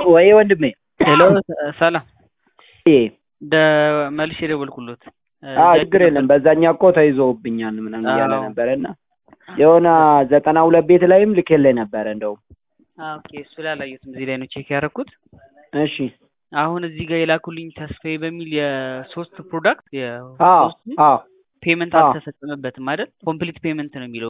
ወይ ወንድሜ ሄሎ ሰላም እ ደ መልሼ ደወልኩሎት አዎ ችግር የለም በዛኛው እኮ ተይዞብኛል ምናምን እያለ አዎ። ነበረ እና የሆነ ዘጠና ሁለት ቤት ላይም ልኬልህ ነበረ እንደውም ኦኬ እሱ ላይ አላየሁትም እዚህ ላይ ነው ቼክ ያደረኩት እሺ አሁን እዚህ ጋር የላኩልኝ ተስፋዬ በሚል የሶስት ፕሮዳክት አዎ የሶስቱ አዎ ፔመንት አዎ። አልተፈጸመበትም አይደል ኮምፕሊት ፔመንት ነው የሚለው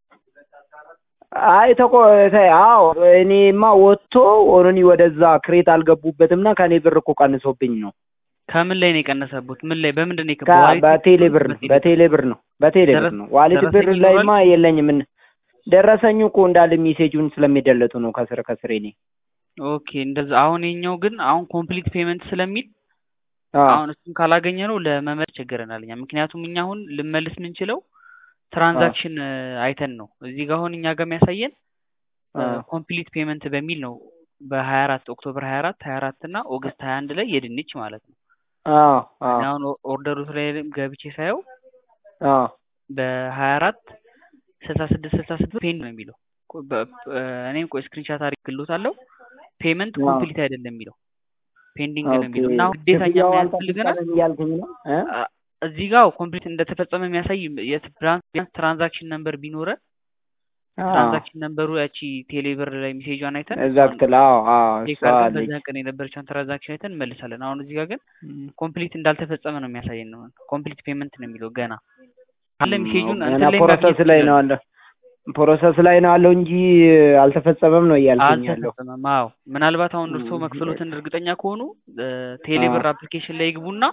አይ ተቆ ተ- አዎ እኔማ ወጥቶ ኦሮኒ ወደዛ ክሬት አልገቡበትም እና ከእኔ ብር እኮ ቀንሶብኝ ነው ከምን ላይ ነው የቀነሰቡት ምን ላይ በምንድን ነው ከ- የከ- ዋሌት በቴሌ ብር ነው በቴሌ በቴሌ ብር ነው በቴሌ ብር ደረስ- ነው ዋሌት ብር ደረሰኝ ላይማ ይኖራል? የለኝም ምን ደረሰኙ እኮ እንዳለ ሜሴጁን ስለሚደለቱ ነው ከስር ከስር እኔ ኦኬ እንደዛ አሁን የኛው ግን አሁን ኮምፕሊት ፔመንት ስለሚል አዎ አሁን እሱን ካላገኘ ነው ለመመለስ ቸገረናል እኛ ምክንያቱም እኛ አሁን ልመልስ የምንችለው ትራንዛክሽን አይተን ነው እዚህ ጋር አሁን እኛ ጋር የሚያሳየን አዎ ኮምፕሊት ፔመንት በሚል ነው በሀያ አራት ኦክቶበር ሀያ አራት ሀያ አራት እና ኦገስት ሀያ አንድ ላይ የድንች ማለት ነው አዎ አዎ እኔ አሁን ኦርደሩ ላይ ገብቼ ሳየው አዎ በሀያ አራት ስልሳ ስድስት ስልሳ ስድስት ፔንድ ነው የሚለው ቆ- በ- እኔም ቆይ ስክሪንሻት አድርጌልዎታለሁ ፔመንት አዎ። ኮምፕሊት አይደለም የሚለው ፔንዲንግ ነው ኦኬ የሚለው እና አሁን ግዴታ እኛ ክፍያው ምን ያስፈልገናል አልተፈጸመም እያልከኝ ነው እ? አ- እዚህ ጋር ኮምፕሊት እንደተፈጸመ የሚያሳይ የትራንስ ትራንዛክሽን ነምበር ቢኖረን አዎ ትራንዛክሽን ነምበሩ ያቺ ቴሌብር ላይ ሜሴጇን አይተን ኤግዛክት አዎ አዎ ቼክ እሷ አድርገን አለች በዛ ቀን የነበረችውን ትራንዛክሽን አይተን እንመልሳለን። አሁን እዚህ ጋር ግን ኮምፕሊት እንዳልተፈጸመ ነው የሚያሳየን ነው ኮምፕሊት ፔመንት ነው የሚለው ገና አለ ሜሴጁን ገና እንትን ላይ ፕሮሰስ ማግኘት ላይ ነው ይችላሉ። አለ ፕሮሰስ ላይ ነው አለው እንጂ አልተፈጸመም ነው እያልከኝ ያለው አልተፈጸመም። አዎ ምናልባት አሁን እርስዎ ም፣ መክፈሎትን እርግጠኛ ከሆኑ ቴሌብር አፕሊኬሽን ላይ ይግቡና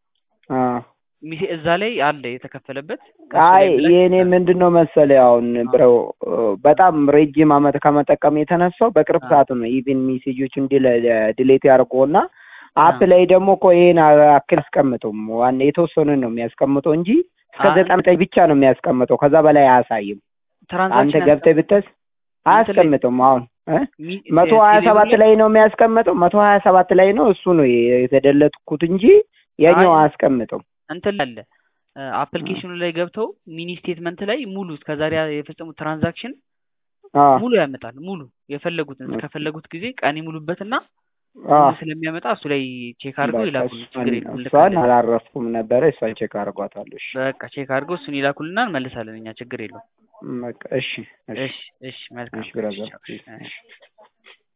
አዎ ሚሴ- እዛ ላይ አለ የተከፈለበት ከሱ አይ ላይ ብለን የእኔ ምንድን ነው መሰለህ አሁን ብረው በጣም ረጅም አመት ከመጠቀም የተነሳው በቅርብ አዎ። ሰዓት ነው ኢቭን ሜሴጆችን ዲሌት ያደርገውና አፕ አዎ። ላይ ደግሞ እኮ ይሄን አክል አያስቀምጡም ዋና የተወሰኑን ነው የሚያስቀምጠው እንጂ እስከ አይ፣ ዘጠና ዘጠኝ ብቻ ነው የሚያስቀምጠው ከዛ በላይ አያሳይም አንተ ትራንዛክሽን ገብተህ ብትስ አያስቀምጥም አሁን እ? ሚ- መቶ ሀያ ቴሌብር ሰባት ላይ ላይ ነው የሚያስቀምጠው መቶ ሀያ ሰባት ላይ ነው እሱ ነው የተደለትኩት እንጂ የኛው አይ፣ አያስቀምጥም እንትን ላይ አለ አፕሊኬሽኑ ላይ ገብተው ሚኒ ስቴትመንት ላይ ሙሉ እስከዛሬ የፈጸሙት ትራንዛክሽን አዎ ሙሉ ያመጣል። ሙሉ የፈለጉትን እስከፈለጉት ጊዜ ቀን ይሙሉበትና አዎ ሙሉ ስለሚያመጣ እሱ ላይ ቼክ አድርገው በቃ ይላኩልን። ችግር እሷን የለም እሷን እንልካለን። አላረፍኩም ነበረ እሷን ቼክ አድርጓታለሁ እሺ በቃ ቼክ አድርገው እሱን ይላኩልና እንመልሳለን። እኛ ችግር የለውም። በቃ እሺ እሺ እሺ እሺ መልካም እሺ ብራዘር እሺ፣ እሺ።